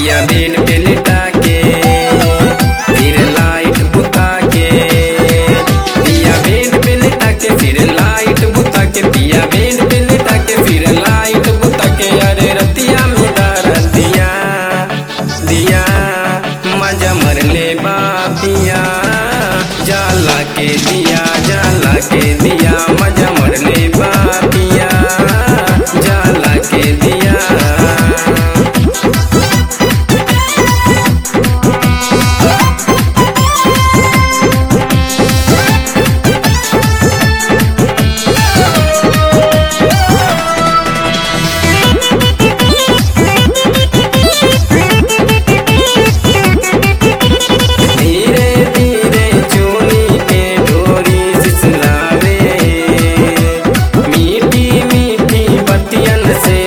पिया बेड पे लिटा के फिर लाइट बुता के पिया बेड पे लिटा के फिर लाइट बुता के पिया बेड पे लिटा के फिर लाइट बुता के अरे रतिया में डार दिया दिया मजा मर ले बापिया जाला के दिया जाला के दिया मजा मर ले बापिया जाला के दिया धीरे धीरे चोली के डोरी सिसलावे मीठी मीठी बतियन से